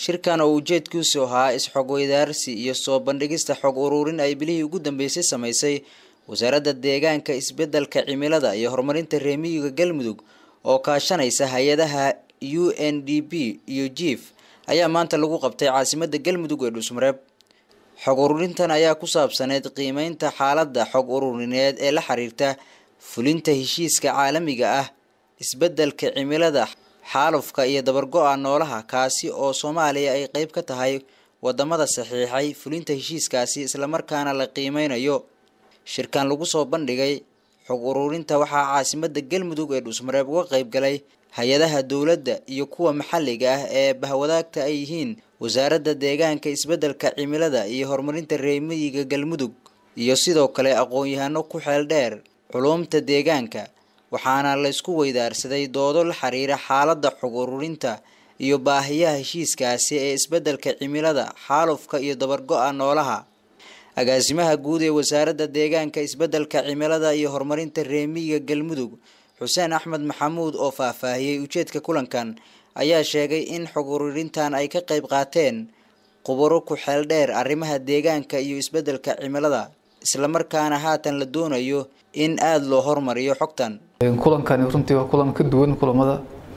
shirkan oo ujeedkiisu ahaa is-xog weydaarsi iyo soo bandhigista xog ururin ay bilihii ugu dambeysay samaysay wasaaradda deegaanka isbeddelka cimilada iyo horumarinta reemiyiga galmudug oo kaashanaysa hay-adaha u n d p iyo jief ayaa maanta lagu qabtay caasimadda galmudug ee dhuusmareeb xog ururintan ayaa ku saabsaneyd qiimeynta xaaladda xog ururineed ee la xiriirta fulinta heshiiska caalamiga ah isbeddelka cimilada xaalufka iyo dabargo-a noolaha kaasi oo soomaaliya ay qeyb ka tahay wadamada saxiixay fulinta heshiiskaasi islamarkaana la qiimeynayo shirkan lagu soo bandhigay xog ururinta waxaa caasimadda galmudug ee dhuusmareeb uga qeyb galay hay-adaha dowladda iyo kuwa maxalliga ah ee bahwadaagta ay yihiin wasaaradda deegaanka isbeddelka cimilada iyo horumarinta reemiyiga galmudug iyo sidoo kale aqoon-yahano ku xeel dheer culuumta deegaanka waxaana la isku weydaarsaday doodo la xiriira xaaladda xog ururinta iyo baahiyaha heshiiskaasi ee isbeddelka cimilada xaalufka iyo dabargo-a noolaha agaasimaha guud ee wasaaradda deegaanka isbeddelka cimilada iyo horumarinta reemiyiga galmudug xuseen axmed maxamuud oo faahfaahiyey ujeedka kulankan ayaa sheegay in xog ururintan ay ka qeyb qaateen khubaro ku xeel dheer arrimaha deegaanka iyo isbeddelka cimilada islamarkaana haatan la doonayo in aada loo hormariyo xogtan kulankani runtii waa kulan ka duwan kulamada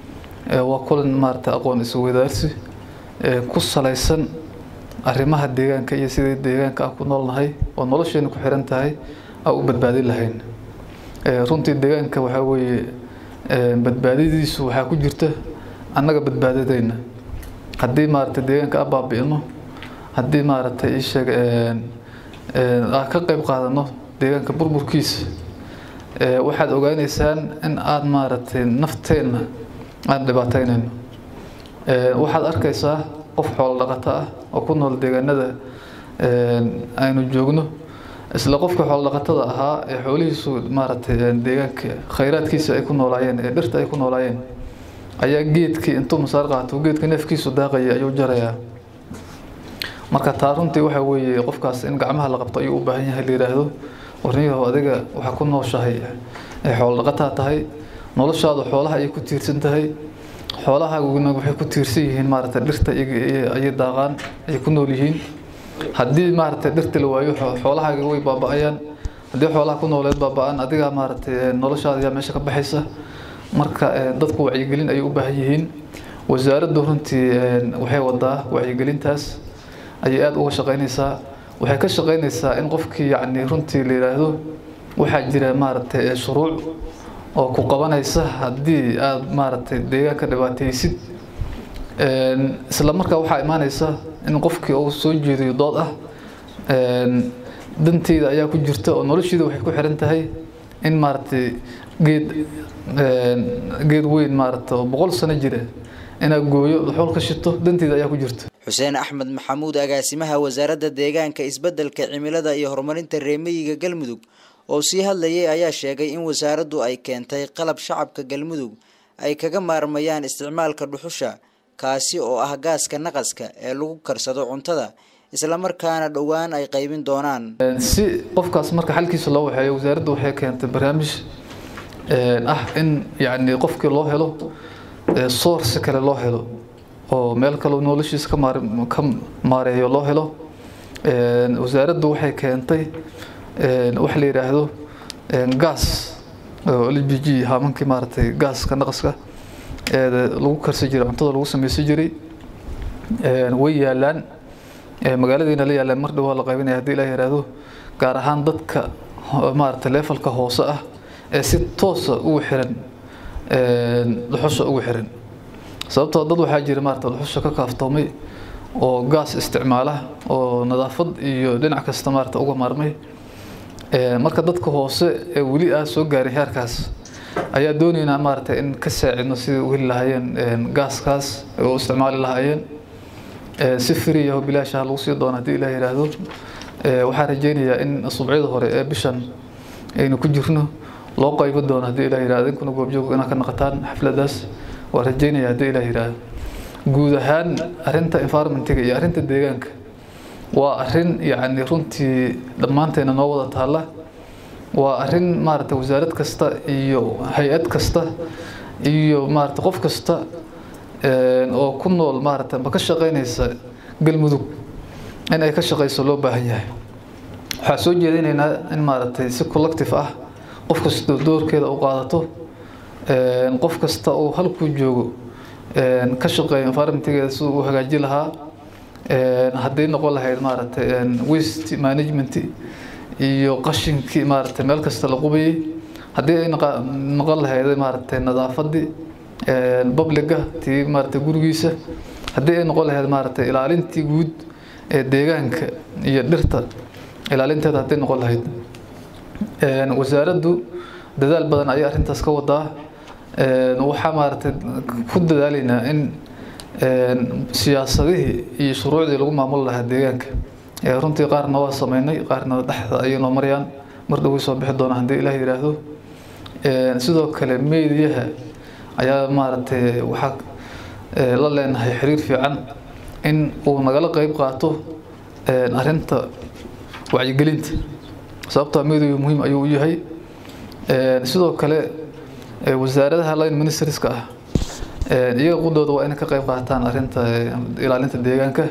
waa kulan maarata aqoon isweydaarsi ku salaysan arrimaha deegaanka iyo sidii deegaanka aan ku noolnahay oo nolosheena ku xiran tahay aan u badbaadin lahayn runtii deegaanka waxaa weeye badbaadadiisu waxaa ku jirta annaga badbaadadeyna haddii maarata deegaanka a baabi'ino haddii maarata isheeg aan ka qeyb qaadano deegaanka burburkiisa waxaad ogaaneysaan in aada maaragtay nafteenna aan dhibaateynayno waxaad arkaysaa qof xoolo dhaqato ah oo ku nool deegaanada aynu joogno isla qofka xoolo dhaqatada ahaa ee xoolihiisu maaragtay deegaanka khayraadkiisa ay ku noolaayeen ee dhirta ay ku noolaayeen ayaa geedkii intuu masaar qaato geedka neefkiisu daaqaya ayuu jarayaa marka taa runtii waxa weeye qofkaas in gacmaha la qabto ayuu u baahan yahay la yidhaahdo warniyahow adiga waxaa ku nooshahay xoolo dhaqataa tahay noloshaadu xoolaha ayay ku tiirsan tahay xoolahaaguna waxay ku tiirsan yihiin maaragtay dhirta ayay daaqaan ayay ku nool yihiin haddii maaragtay dhirta la waayo xoolahaaga way baaba-ayaan haddii xoolaha ku nooleed baaba-aan adigaa maaragtay noloshaada ayaa meesha ka baxaysa marka dadku wacyigelin ayay u baahan yihiin wasaaraddu runtii waxay wadaa wacyigelintaas ayay aada uga shaqeynaysaa waxay ka shaqeynaysaa in qofkii yacni runtii la yidhaahdo waxaa jira maaragtay shuruuc oo ku qabanaysa haddii aada maaragtay deegaanka dhibaataysid isla markaa waxaa imaanaysa in qofkii uu soo jeediyo dood ah danteyda ayaa ku jirta oo noloshiida waxay ku xiran tahay in maaragtay geed geed weyn maaragta oo boqol sano jira inaad gooyo xool ka shito danteyda ayaa ku jirta xuseen axmed maxamuud agaasimaha wasaaradda deegaanka isbeddelka cimilada iyo horumarinta reemiyiga galmudug oo sii hadlayay ayaa sheegay in wasaaraddu ay keentay qalab shacabka galmudug ay kaga maarmayaan isticmaalka dhuxusha kaasi oo ah gaaska naqaska ee lagu karsado cuntada islamarkaana dhowaan ay qaybin doonaan si qofkaas marka xalkiisa loo waxeeyo wasaaraddu waxay keentay barnaamij ah in yacni qofkii loo helo source kale loo helo oo meel kaleo noloshiisa ka maar ka maareeyo loo helo wasaaraddu waxay keentay waxa la yidhaahdo gaas oo l b g haamankii maaragtay gaaska naqaska ee lagu karsan jiray cuntada lagu sameysan jiray way yaalaan magaaladiina la yaalaan mar dhawaa la qaybinaya hadii ilaa yidhaahdo gaar ahaan dadka maaragtay leefalka hoose ah ee si toosa ugu xiran dhuxusha ugu xiran sababtoo dad waxaa jira maarata dhuxusha ka kaaftoomay oo gaas isticmaala oo nadaafad iyo dhinac kasta maarata uga maarmay marka dadka hoose ee weli ah soo gaaray heerkaas ayaa doonaynaa maarata in ka saacidno sidai u heli lahaayeen gaaskaas oo isticmaali lahaayeen si friyaho bilaashaha lagu sii doono haddii ilaah yidhaahdo waxaan rajeynayaa in subcyada hore ee bishan aynu ku jirno loo qaybo doono haddii ilah yidhahdo idinkuna goobjoog inaad ka naqataan xafladaas waan rajeynaya haddii ilah yidhaahdo guud ahaan arrinta environmentiga iyo arrinta deegaanka waa arrin yacni runtii dhammaanteena noo wada taalla waa arrin maaragtay wasaarad kasta iyo hay-ad kasta iyo maaragtay qof kasta oo ku nool maaragtay ma ka shaqeynaysa galmudug in ay ka shaqeyso loo baahan yahay waxaa soo jeedinaynaa in maaragtay si collective ah qof kasta doorkeeda u qaadato qof kasta uu halkuu joogo ka shaqeeyo environmentigeeda siduu u hagaaji lahaa hadday noqon lahayd maaragtay waste management iyo qashinkii maaragtay meel kasta la qubayay haddii ay noqon lahayd maaragtay nadaafadii publiga tii maaragtay gurigiisa haddii ay noqon lahayd maaragtay ilaalintii guud ee deegaanka iyo dhirta ilaalinteeda hadday noqon lahayd wasaaraddu dadaal badan ayay arrintaas ka wadaa waxaa maaragtay ku dadaalaynaa in siyaasadihii iyo shuruucdii lagu maamuli lahaa deegaanka runtii qaarna waa sameynay qaarna dhexda ayay noo marayaan mar dhow way soo bixi doonaa haddii ilaah yidhaahdo sidoo kale meediyaha ayaa maaragtay waxaa la leenahay xiriir fiican in uu nagala qeyb qaato arrinta wacyigelinta sababtaa meediyu muhiim ayuu u yahay sidoo kale wasaaradaha line ministerska ah iyaga qudooda waa inay ka qeyb qaataan arrinta ilaalinta deegaanka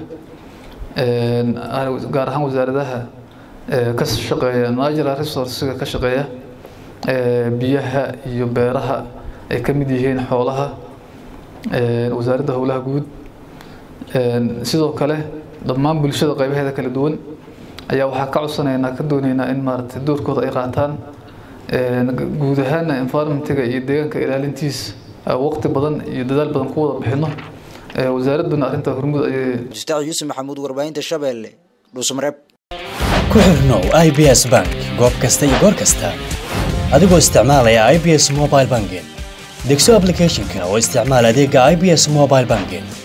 gaar ahaan wasaaradaha ka shaqeeya natural resourcega ka shaqeeya biyaha iyo beeraha ay ka mid yihiin xoolaha wasaaradda howlaha guud sidoo kale dhammaan bulshada qeybaheeda kala duwan ayaa waxaa ka codsanaynaa ka doonaynaa in maaragtay doorkooda ay qaataan guud ahaana environmentiga iyo deegaanka ilaalintiisa waqti badan iyo dadaal badan ku wada bixino wasaaradduna arrinta hormud ayay mustaac yuusuf maxamuud warbaahinta shabeelle dhuusmareeb ku xirnow i b s bank goob kasta iyo goor kasta adigoo isticmaalaya i b s mobile banking degso applicationka oo isticmaal adeega i b s mobile banking